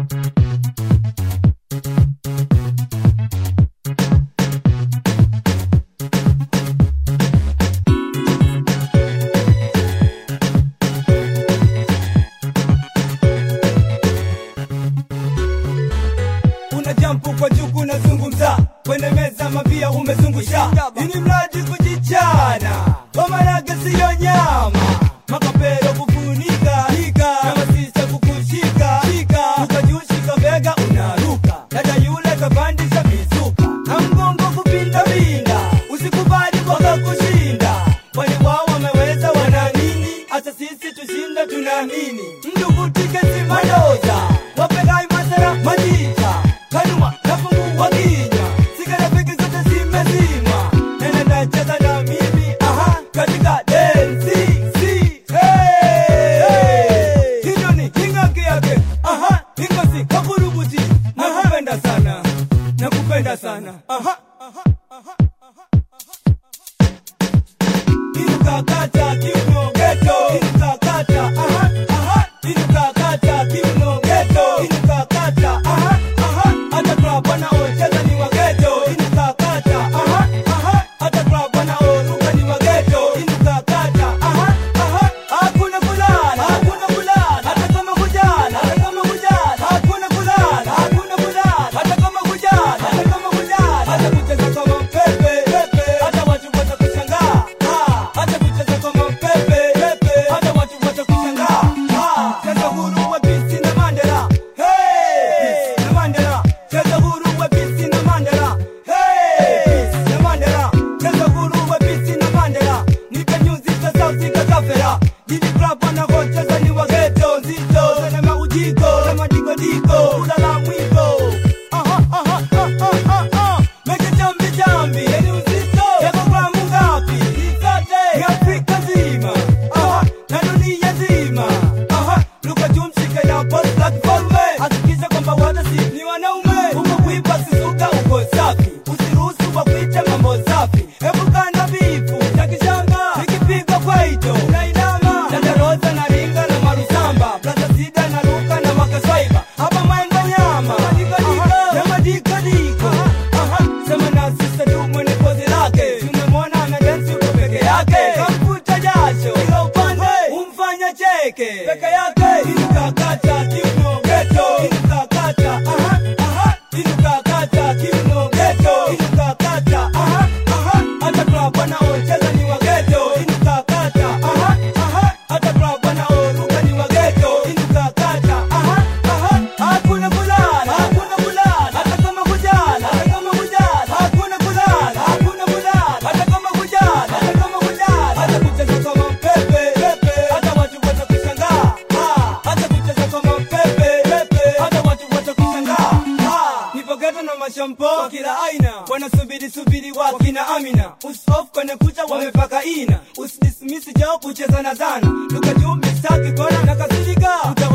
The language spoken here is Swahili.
una jampu kwa juku unazungumza kwenye meza mapia umezungusha ini mradi kujichana wamarage siyo nyama makapero kufunika hika na masisa kukushika shika ukajushika bega unaruka dada yule kapandisha mizuka na mgongo kupindapinda usikubali kwaka kushinda kwani wao wameweza wana nini hata sisi tushinda tunaamini mdugutike simandoza wapegai masara majita kanuma nafungua kinywa sigara peke zote zimezima nene nacheza na mimi aha katika densi si hey. hiyo ni hingaki yake aha hingosi kakurubuti nakupenda sana nakupenda sana aha Inukakata kiuno geto Inukakata aha aha Inukakata kiuno geto Inukakata aha aha Hata club wanaocheza ni wa geto Inukakata aha aha Hata club wanaoruka ni wa geto Inukakata aha aha Hakuna kulala Hakuna kulala Hata kama kujala Hata kama kujala Hakuna kulala Hakuna kulala Hata kama kujala Hata kama kujala Hata kucheza kama pepe pepe Hata watu watakushangaa Ah, hata kucheza kama pepe pepe Hata watu watakushangaa Ah, cheza huru wa Bisi na Mandela Hey Bisi na Mandela cheza huru wa Bisi na Mandela Hey Bisi na Mandela cheza huru wa Bisi na Mandela Nipe nyuzi za sauti kakafera Jiji club wanakocheza ni wa ghetto nzito Zene maujiko Zema diko diko Ulala mwiko Aha aha aha aha aha Meke chambi chambi Yeni uzito Yako gramu ngapi Zote Ni Afrika nzima Aha Na dunia nzima Aha Luka jumshike na boss like falme Hakikisha kwamba wote si ni wanaume Uko kuipa sisuka uko safi Usiruhusu wa kuita mambo safi Hebu kanda bifu Cha kishamba Nikipiga kwaito Unainama Dada Rosa na ringa na marusamba Plaza Sida na ruka na makaswaiba Hapa maengo nyama Na madika diko Aha Sema na sisa tu mwenye pozi lake Tumemwona ana dansi uko peke yake Kamfuta jasho Kila upande Umfanya cheke Peke yake Inukakata kiuno geto Inukakata Aha Aha Inukakata kiuno geto Inukakata Aha Aha Hata club wanaocheza ni wa geto Inukakata Aha Aha Hata club wanaoruka ni wa geto Inukakata Aha Aha Hakuna kulala Hakuna kulala Hata kama kujala Hata kama kujala Hakuna kulala Hakuna kulala Hata kama kujala Hata kama kujala Hata kucheza kama pepe pepe Hata watu watakushangaa Ah, Hata kucheza kama pepe pepe Hata watu watakushangaa Ah, Nipo ghetto na mashampo kwa kila aina wanasubiri subiri wakina Amina usof kwenye kucha wamepaka ina usidismisi jao kucheza na zana lugha juu mistaki kona na kasirika